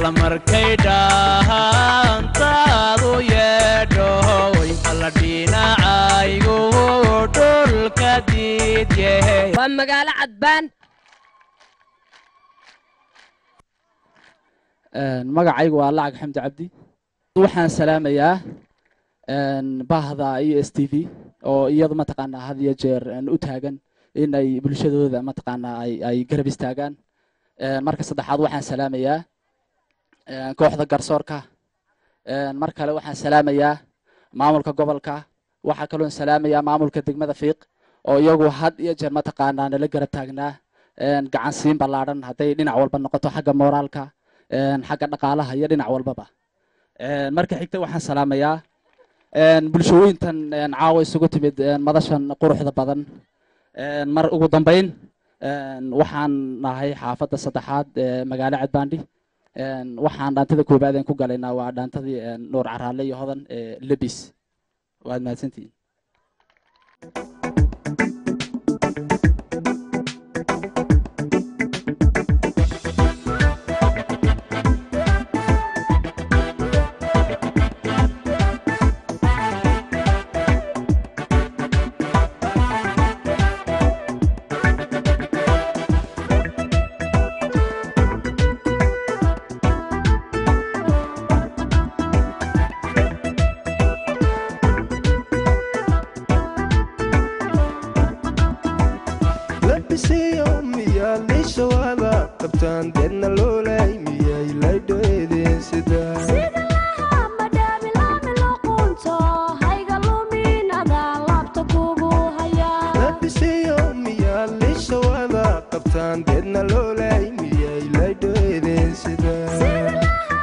alla markay dhahantaadu yeedho way alla dhinacaygu dhulka diidyahe waa magaalo cadbaan magacaygu waa lacag xamdi cabdi waxaan salaamayaa bahda iyo s t v oo iyadu mataqaanaa had iyo jeer u taagan in ay bulshadooda mataqaanaa ay ay garab istaagaan marka saddexaad waxaan salaamayaa kooxda garsoorka mar kale waxaan salaamayaa maamulka gobolka waxaa kaloon salaamayaa maamulka degmada fiiq oo iyagu had iyo jeer mataqaanaa nala garab taagnaa gacan siin ballaadhan hadday dhinac walba noqoto xagga mooraalka xagga dhaqaalaha iyo dhinac walbaba marka xigta waxaan salaamayaa bulshooyintan caawa isugu timid madashan quruxda badan mar ugu dambeyn waxaan nahay xaafadda saddexaad ee magaalo cadbaandhi waxaan dhaantada koobaad aan ku galaynaa waa dhaantadii nuur caraale iyo hodan ee lebis waad mahadsantihiin labisiyo miyaa liishawaada qabtaan deedna loolay miyay laydhoedeen sidaa labisiyo miyaa liishawaada qabtaan deedna loolay miyay laydhoedeen sidaa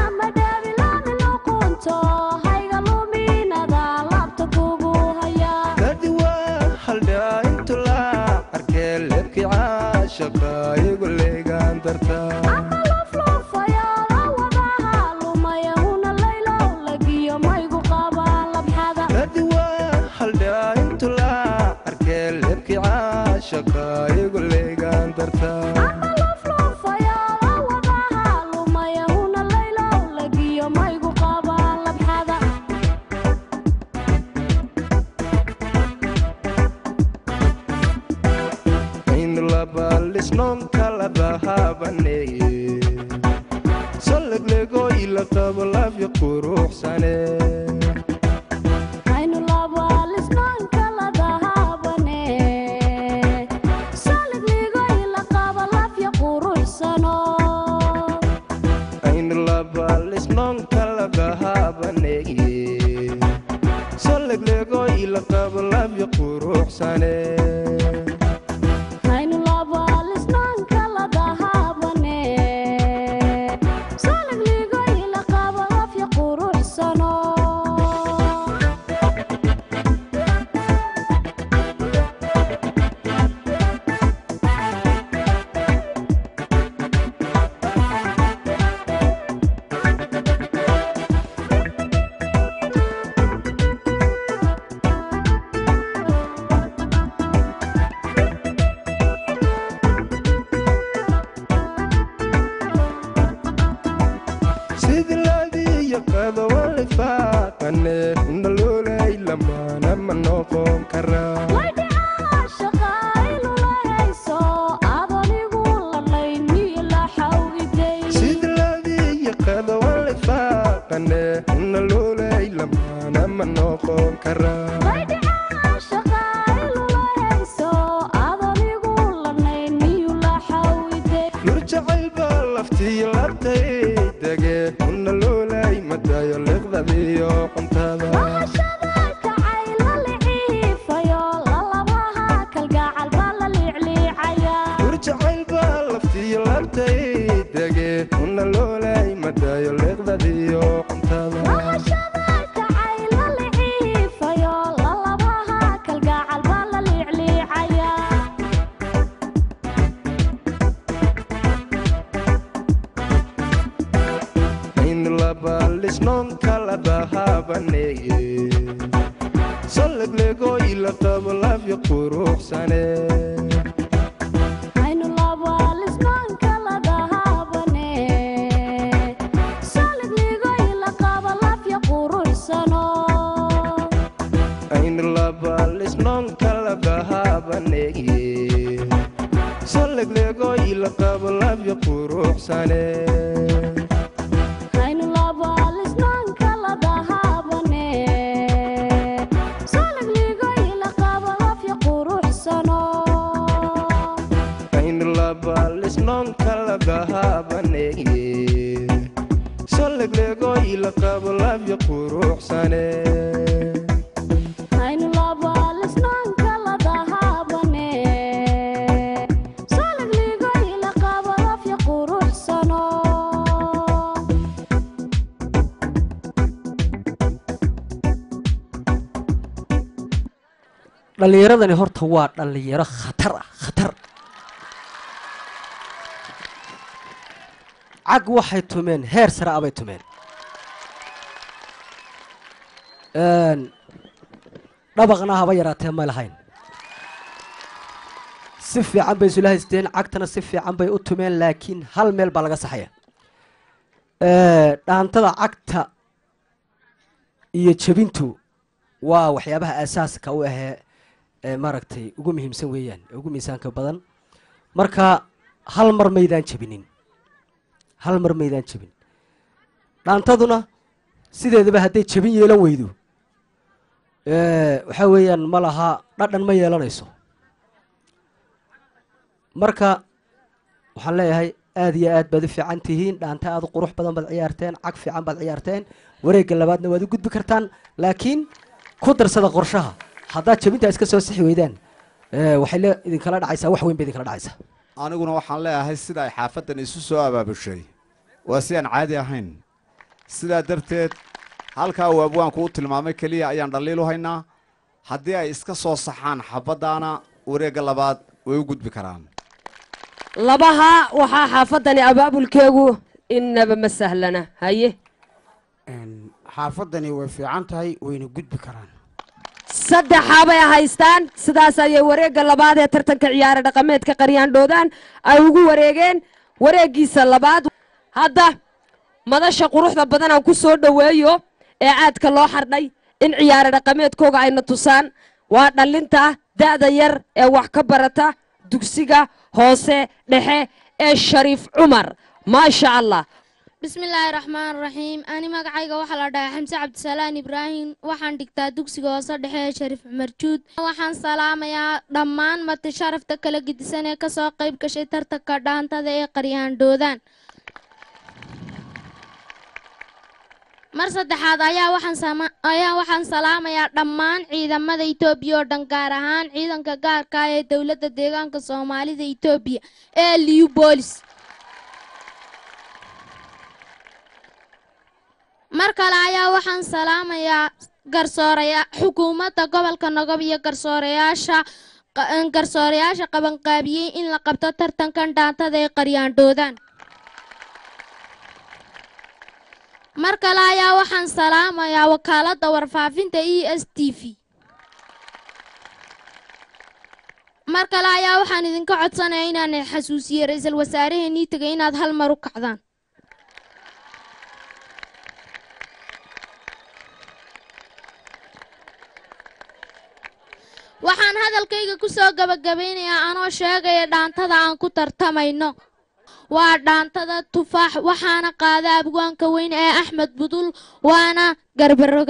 dadi waa haldhaa intu laa arkee leebkii caashaqa igu leegaan dartaa dadi waa haldhaa intu laa arkee leebkii caashaqa igu leegaan dartaa aynu labaalisnoon kala dahabaneye salleglego ila qabo laafya quruxsane aynu labaalisnoon kala dahabaneye salleglego ila qabo laafya quruxsane sidii laadiyo qadowalifaaqane undaloolay lamaana ma noqon karaa sidii laadiyo qadowalifaaqane undaloolay lamaana ma noqon karaa nur jacayl baa laftiyo labtay dege undaloolay madayo liqdadiyo cuntada nur jacayl baa laftiyo labtay dege undaloolay madayo liqdadiyo cuntada aynu labaalisnoon kala dahabaneye salleglego ila qabo laafya quruxsane ila qabo labya quruxsane aynu labalisnoonka ladahabaneye soleglego ila qabo labya quruxsane dhallinyaradani horta waa dhallinyaro khatar ah khatar cag waxay tumeen heer sare abay tumeen dhabaqna haba yaraatee ma lahayn si fiican bay isula haysteen cagtana si fiican bay u tumeen laakiin hal meel baa laga saxaya dhaantada cagta iyo jebintu waa waxyaabaha aasaaska u ahee ee maaragtay ugu muhiimsan weeyaan ee ugu miisaanka badan marka hal mar maydaan jebinin hal mar maydaan jebin dhaantaduna sideedaba hadday jebin yeelan weydo waxaa weeyaan ma laha dhadhan ma yeelanayso marka waxaan leeyahay aad iyo aad baad u fiican tihiin dhaanta aad u qurux badan baad ciyaarteen cag fiican baad ciyaarteen wareegga labaadna waad u gudbi kartaan laakiin ku darsada qorshaha haddaad jebintaa iska soo sixi weydaan waxay le idinkala dhacaysaa wax weyn ba idinkala dhacaysaa aniguna waxaan leeyahay sida ay xaafaddan isu soo abaabushay waa si aan caadi ahayn sidaa darteed halkaa uu abwaanku u tilmaamay keliya ayaan dhaliil u haynaa haddii ay iska soo saxaan xabaddaana wareegga labaad way u gudbi karaan labaha waxaa xaafaddani abaabulkeegu innaba ma sahlana haye xaafaddani way fiican tahay wayna gudbi karaan saddexaabay haystaan sidaas ayay wareegga labaad ee tartanka ciyaara dhaqameedka qaryaandhoodaan ay ugu wareegeen wareeggiisa labaad hadda madasha quruxda badan aan ku soo dhoweeyo ee aadka loo xardhay in ciyaara dhaqameedkooga ayna tusaan waa dhallinta da'da yar ee wax ka barata dugsiga hoose dhexe ee shariif cumar maasha allah bismillaahi raxmaan raxiim ani magacayga waxaa la dhahay xamse cabdisalaan ibraahim waxaan dhigtaa dugsiga hoose dhexe ee shariif cumar juud waxaan salaamayaa dhammaan mati sharafta kala gedisan ee kasoo qayb gashay tartanka dhaantada ee qaryaandhoodaan mar saddexaad ayaa waxaan salaamayaa dhammaan ciidamada etoobiya oo dhan gaar ahaan ciidanka gaarka ah ee dowladda deegaanka soomaalida etoobiya ee liu boolis mar kale ayaa waxaan salaamayaa garsooraya xukuumadda gobolka nogob iyo garsoorayaasha garsoorayaasha qabanqaabiyey in la qabto tartankan dhaantada ee qaryaandhoodaan mar kale ayaa waxaan salaamayaa wakaaladda warfaafinta e s t v mar kale ayaa waxaan idinka codsanaya inaan xasuusiye ra-iisul wasaaraheenii tegay inaad hal mar u kacdaan waxaan hadalkayga ku soo gabagabaynayaa anoo sheegaya dhaantada aan ku tartamayno waa dhaantada tufaax waxaana qaada abwaanka weyn ee axmed budul waana garbaroga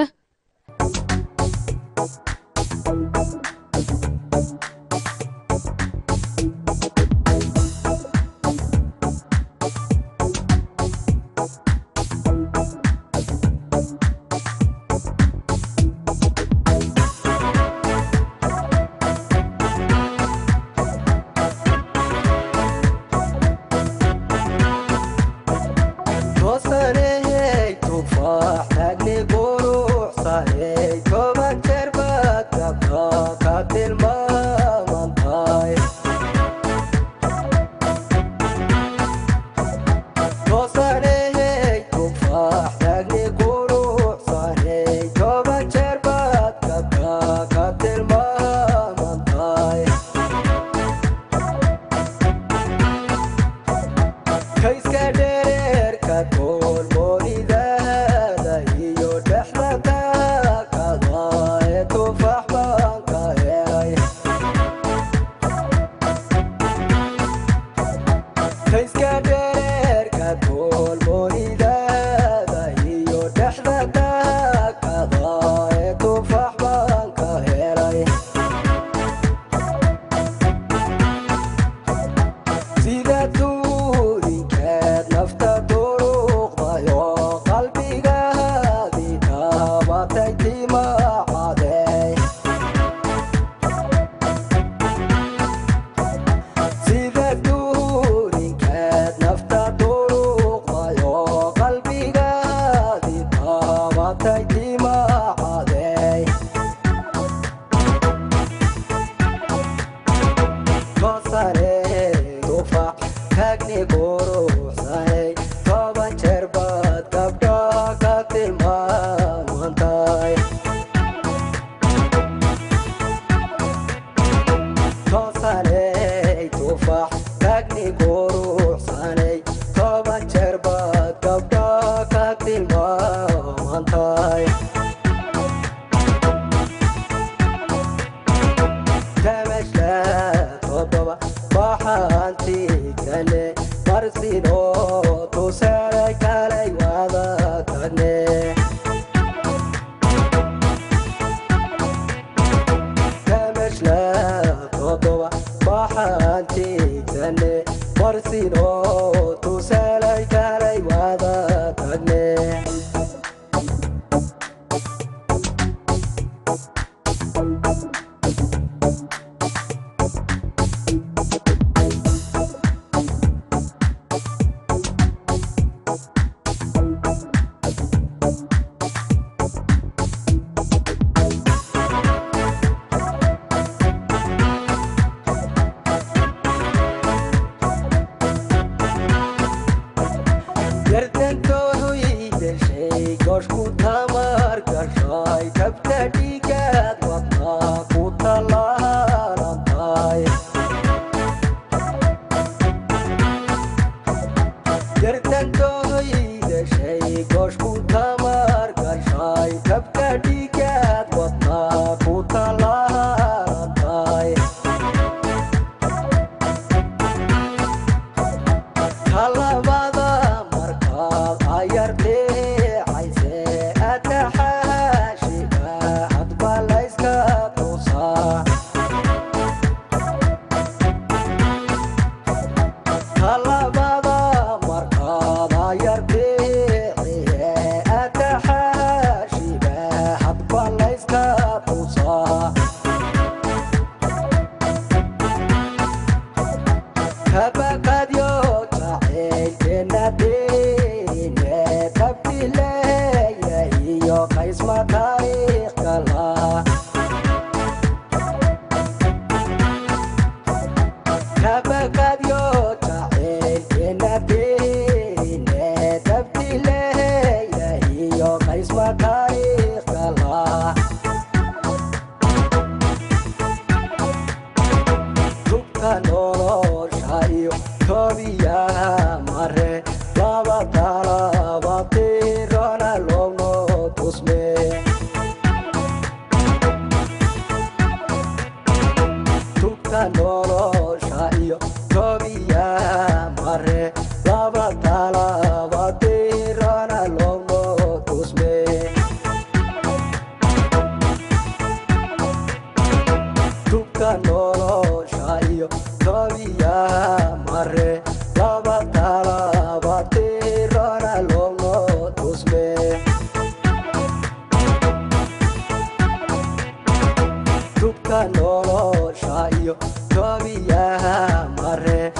nolosha iyo toobiyaha mare